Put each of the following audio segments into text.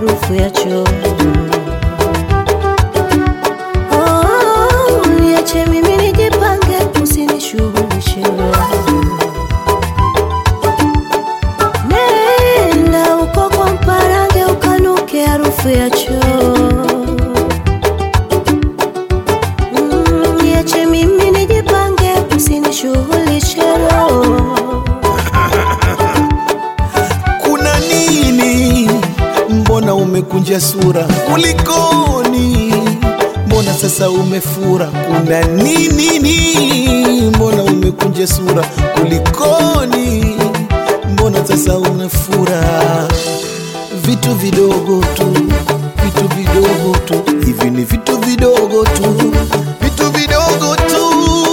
harufu ya choo. Oh, niache mimi nijipange, usinishughulishe Nenda uko kwa mparange ukanuke harufu ya choo. Mm, Niache mimi nijipange, usinishughulishe roho. kuna nini? Mbona umekunja sura? Kulikoni? Mbona sasa umefura? Kuna nini? ni? Mbona umekunja sura? Kulikoni? Mbona sasa umefura? Vitu vidogo tu, vitu vidogo tu, hivi ni vitu vidogo tu, vitu vidogo tu.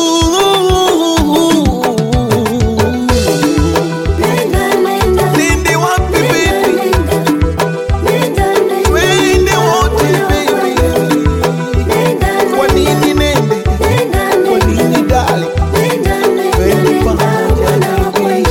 Nenda, nenda, Nende wapi baby? nenda, nenda, Wende wote baby. nenda, Kwa nini nende? nenda, Kwa nini dali? nenda, nenda, Twende nenda, pamoja mwana wa baby.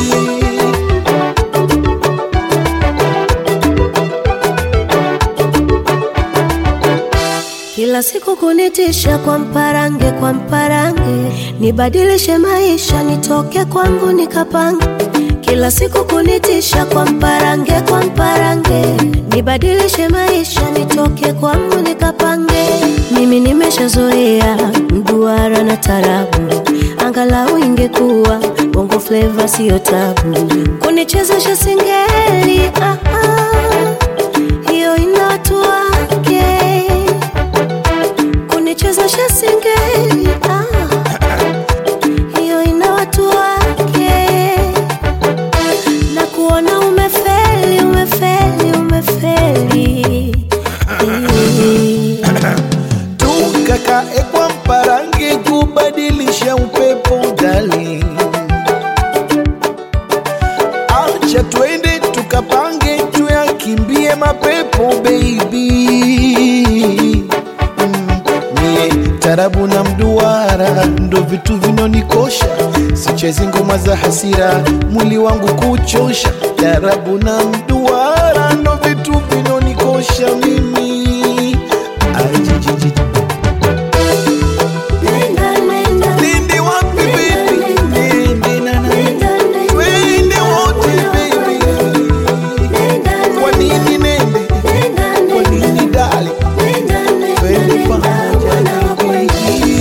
Kila siku kunitisha kwa mparange, kwa mparange, nibadilishe maisha, nitoke kwangu nikapange. Kila siku kunitisha kwa mparange, kwa mparange, nibadilishe maisha, nitoke kwangu nikapange. Mimi nimeshazoea mduara na tarabu, angalau ingekuwa bongo flava, siyo tabu. Kunichezesha singeli, ah, ah, hiyo ina watu wake kunichezesha singeli ah, hiyo ina watu wake, na kuona umefeli, umefeli, umefeli tukakae kwa mparange kubadilisha upepo dali acha twende tukapange tuyakimbie mapepo baby Mm, mie tarabu na mduara ndo vitu vinonikosha sichezi ngoma za hasira mwili wangu kuchosha tarabu na mduara ndo vitu vinonikosha mimi Ajijiji. Nenda, nenda, Nende wapi baby? Nende na na. nenda, nenda, Twende wote baby. nenda, Kwa nini nende? nenda, Kwa nini dali? nenda, nenda, Twende nenda, pamoja mwana wa baby.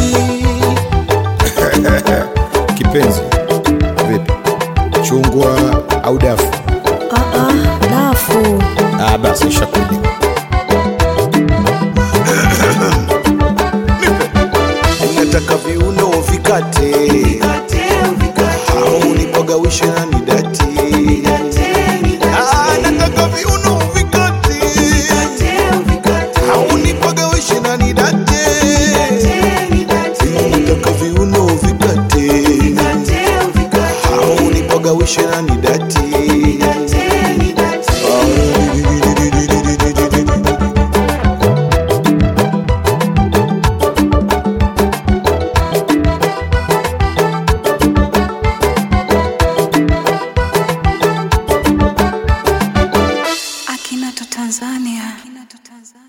Kipenzi, vipi? Chungwa au dafu? Ah, ah, dafu Ah, basi shakuja. nataka viuno vikate au nipagawishe na nidati Ah, nataka viuno vikate au nipagawishe na nidate nataka viuno vikate au nipagawishe na nidati Akinato Tanzania. Akinato Tanzania.